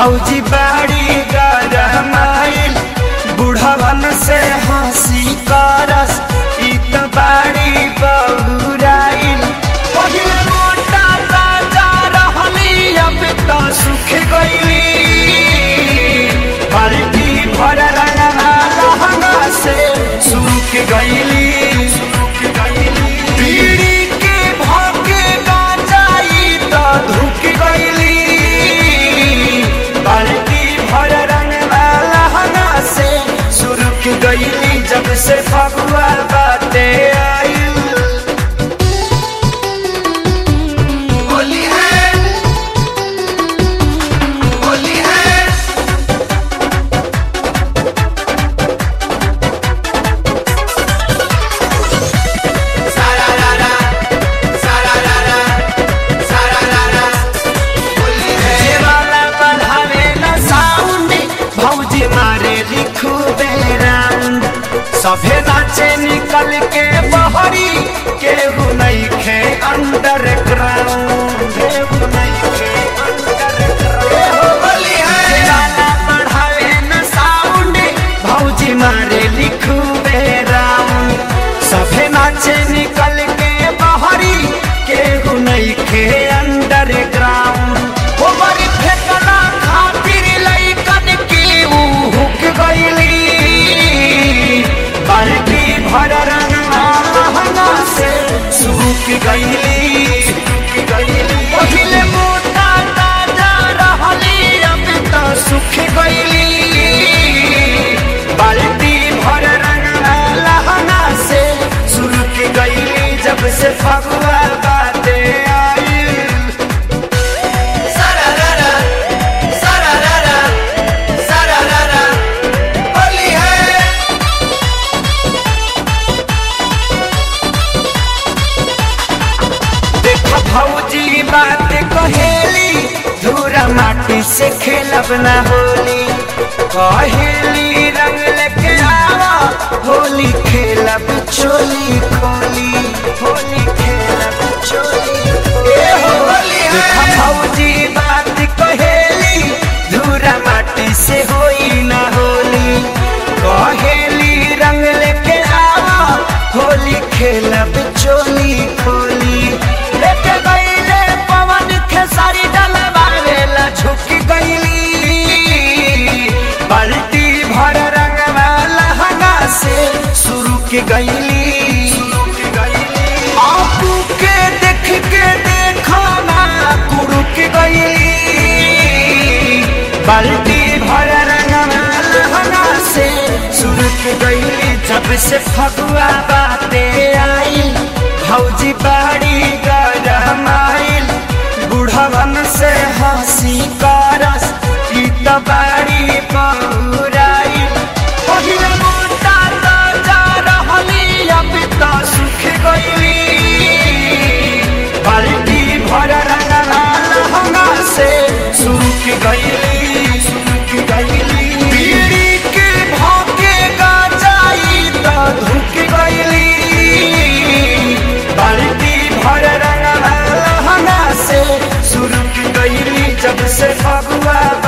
भौजी बाड़ी गरमाइल बुढ़वन से हंसी करस ई त बाड़ी बहुराइल पहिले मोटा ताजा रहली अब त सुख गइली बाल्टी भर रंगना लहंगा से सुख गइली पीड़ी के भोगे गांजाई त धुक गइली बाल्टी भर रंगना लहंगा से सुरुक गइली जब से फगुआ बाटे आइल होली है होली है सारा रारा सारा रारा सारा रारा होली है ये वाला बढ़ावे न साउंड भौजी मारे लिखू बेराउंड सभे नाचे निकल के बहरी केहू नहीं खे अंडरग्राउंड केहू नहीं खे अंडरग्राउंड होली है वाला बढ़ावे न साउंड भौजी मारे लिखू बेराउंड सभे नाचे निकल के बहरी केहू नहीं खे अंडरग्राउंड हो बड़ी फेकना खातिर लइकन की ऊ हुक गइली बाल्टी भर रंगना लहंगा से सूख गइली पहिले मोटा ताजा रहली अब त सुख गइली बाल्टी भर रंगना लहंगा से सुरुक गइली जब से फगुआ बाटे आइल सारा रारा सारा रारा सारा रारा होली है देखो भौजी बात कहेली धूरा माटी से खेलब ना होली कहेली रंग लेके आवा होली खेलब चोली खोली होली खेलब चोली ए हो होली है। देखो भौजी बात कहेली धूरा माटी से होई ना होली कहेली रंग लेके आवा होली खेलब चोली खोली लेके गईले पवन खेसारी डलवावेला झुक गईली बाल्टी भर रंगवा लहंगा से शुरू के गईली आपू के देख के देखो ना कुरुक गईली बाल्टी भर रंगवा लहंगा से शुरू के गईली जब से फगुआ बाते आई भौजी बाड़ी गरमाइल बुढ़वन से हंसी करस ई त बाड़ी बहुराइल पहिले मोटा ताजा रहली अब त सुख गइली बाल्टी भर रंगना लहंगा से सुख गइली सुख गइली पीड़ी के भोगे गांजाई त धुक गइली बाल्टी भर रंगना लहंगा से सुरुक गइली जब से फगुआ